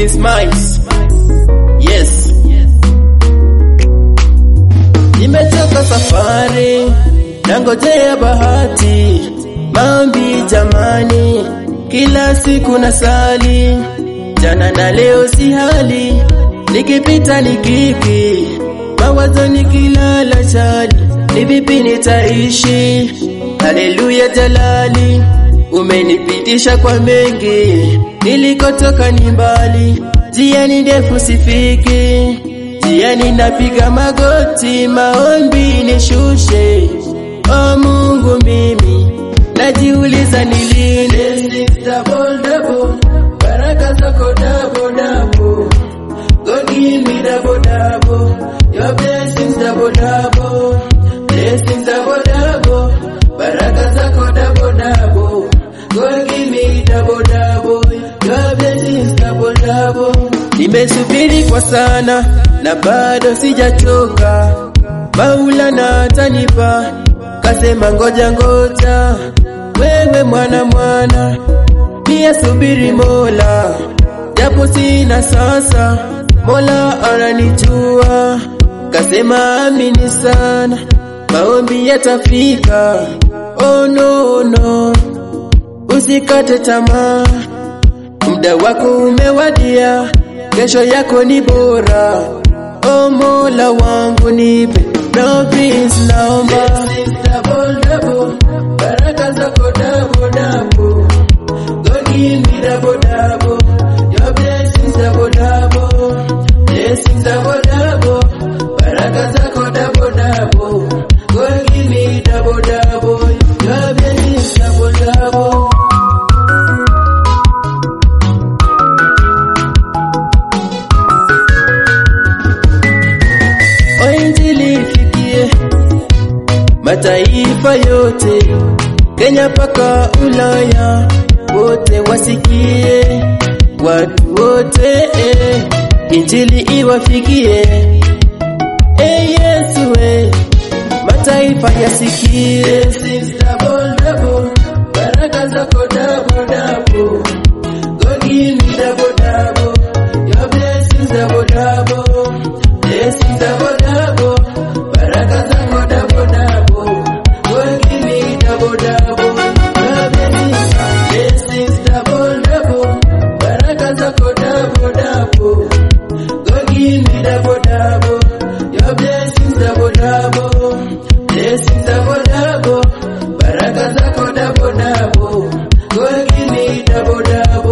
Prince Miles. Yes. Nimechoka safari, nangojea bahati, maombi jamani, kila siku nasali, jana na leo si hali, nikipita nikiki, mawazo nikilala chali, ni vipi nitaishi? Haleluya jalali, umenipitisha kwa mengi, nilikotoka ni mbali, njia ni ndefu sifiki Jiani napiga magoti, maombi nishushe. O Mungu, mimi najiuliza ni lini Blessings double double, baraka zako double double. God give me double double, your blessings double double. Blessings double double, baraka zako double double. God give me double double, your blessings double double. Nimesubiri kwa sana na bado sijachoka, Maulana atanipa, kasema ngoja ngoja, wewe mwana mwana, pia subiri Mola, japo sina sasa, Mola ananijua, kasema amini sana, maombi yatafika. Oh no no, usikate tamaa, muda wako umewadia, kesho yako ni bora. O Mola wangu nipe no please, naomba double double, baraka zako double double. God give me double double, your blessings double double, blessings double double, baraka zako double double. God give me double double, your blessings double double. O Injili ifikie mataifa yote, Kenya mpaka Ulaya, wote wasikie, watu wote eh, Injili iwafikie. Eh Yesu eh, mataifa yasikie. Blessings double double, baraka zako double double. God give me double double, your blessings double double. Blessings double double, baraka zako double double. God give me double double, your blessings, blessings double double, baraka zako double double. God give me double double, your blessings double double, blessings double double, baraka zako double double. God give me double double.